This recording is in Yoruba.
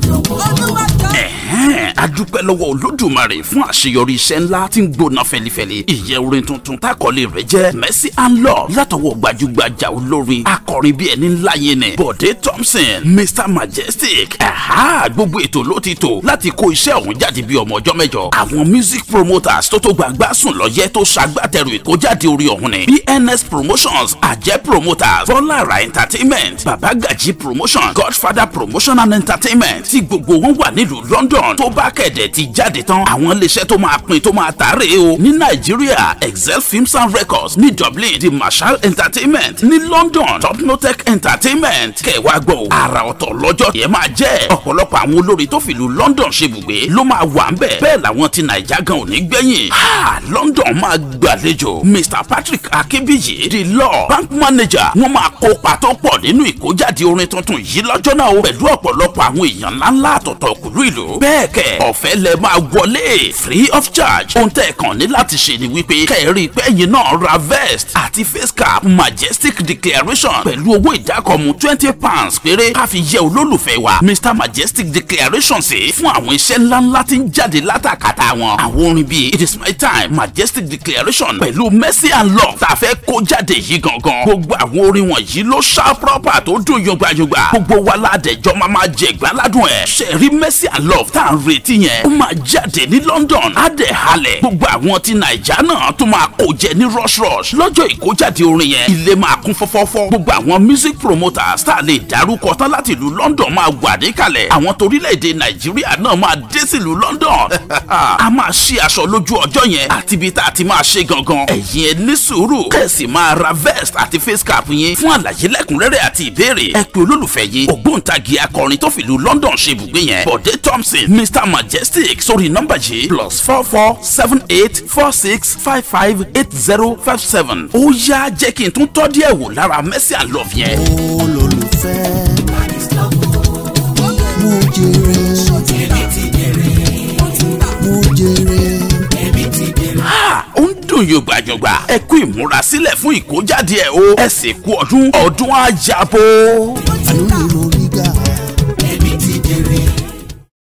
ẹ̀hẹ́n adúpẹ́ lọ́wọ́ olódùmarè fún àṣeyọrí iṣẹ́ ńlá tí ń gbóná fẹlifẹli ìyẹn orin tuntun tákọ́lé rẹ̀ jẹ́ mercy and love látọwọ́ gbajúgbajà olórin akọrin bíi ẹni ńlá yẹn ni bọ̀dé thompson mr majestic ẹ̀há gbogbo ètò ló ti tò láti kó iṣẹ́ ọ̀hún jáde bíi ọmọ ọjọ́ mẹ́jọ àwọn music promoters tó tó gbàgbá sùn lọ́yẹ́ tó ṣagbátẹrù ìkójáde orí ọ̀hún ni bns promotions àjẹ́ promoters bọ́lára entertainment babagaji promotion godfather promotion and entertainment tí gbogbo wọn wà nílùú london tó bá kẹ̀dẹ̀ ti jáde tán àwọn iléeṣẹ́ tó máa pín tó máa tààrẹ o ní nàìjíríà excel films and records ní dublin the marshall entertainment ní london topnotech entertainment kẹwàá gbọ́ àrà ọ̀tọ̀ lọ́jọ́ yẹn máa jẹ́ ọ̀pọ̀lọpọ̀ àwọn olórí tó fìlú london ṣe bùgbé ló máa wà ń bẹ̀ bẹ́ẹ̀ làwọn ti nàìjà gan ò ní gbẹ̀yìn ha london máa gbàlejò mr patrick akínbíyì the law bank manager wọ́n máa kópa tó pọ̀ nínú ìkójáde orin tuntun yìí lọ́jọ́ náà o pẹ̀lú ọ̀pọ̀lọpọ̀ àwọn èèyàn ńláńlá àtọ̀tọ̀ kùlú ìlú bẹ́ẹ̀ kẹ̀ ọ̀fẹ́ lẹ máa wọlé free of charge ohun tẹ́ ẹ̀ kàn ní láti ṣe ni wípé kẹ́ẹ̀rí pẹ́yìn náà ra vest àti face cap majestic declaration pẹ̀lú owó ìdákọ̀mù twenty pounds péré ká fi yẹ olólùfẹ́ wa mr majestic declaration sí fún àwọn iṣẹ́ ńláńlá tí ń jáde látàkàtà wọn àwọn orin bíi it is my time majestic declaration pẹ̀lú mercy and love tá a fẹ́ kó jáde yìí gangan gbogbo àwọn orin wọ̀nyí ló ṣá proper tó dùn yọgbàyọgbà gbogbo wa ládẹjọ́ máa máa jẹ ìgbàládùn ẹ̀ ṣẹ̀rí mercy and love tá à ń retí yẹn ó máa jáde ní london á dẹ̀ halẹ̀ gbogbo àwọn ti naija náà tó máa kó jẹ ní rush rush lọ́jọ́ ìkójáde orin yẹn ilé máa kún fọ́fọ́fọ́ gbogbo àwọn music promoters tá a lè dárúkọ tán láti ìlú london máa wà níkàlẹ̀ àwọn torílẹ̀-èdè nàìjíríà náà máa dé sílùú london a máa ṣí aṣọ lójú ọjọ́ yẹn àti ibi tá a ti máa ṣe gangan ẹ̀yin ẹ ní sùúrù kẹ̀sì máa ra vest àti face cap yín fún àlàyé lẹ́kùnrẹ́rẹ́ àti ìbéèrè ẹ pè olólùfẹ́ yìí ògbóǹtagì akọrin tó fìlú london ṣe ibùgbé yẹn bọ̀dé thompson mr majestic sórí nọ́mbà yìí plus four four seven eight four six five five eight zero five seven ó yá jẹ́ kí n tún tọ́ díẹ̀ wò lára mercy and love yẹn. olólùfẹ́ mo jèrè mo jèrè Ha! ó ń dùn yògbàjògbà ẹ kú ìmúrasílẹ̀ fún ìkójáde ẹ̀ o ẹ sì kú ọdún ọdún àjàbọ̀. àánú ni mo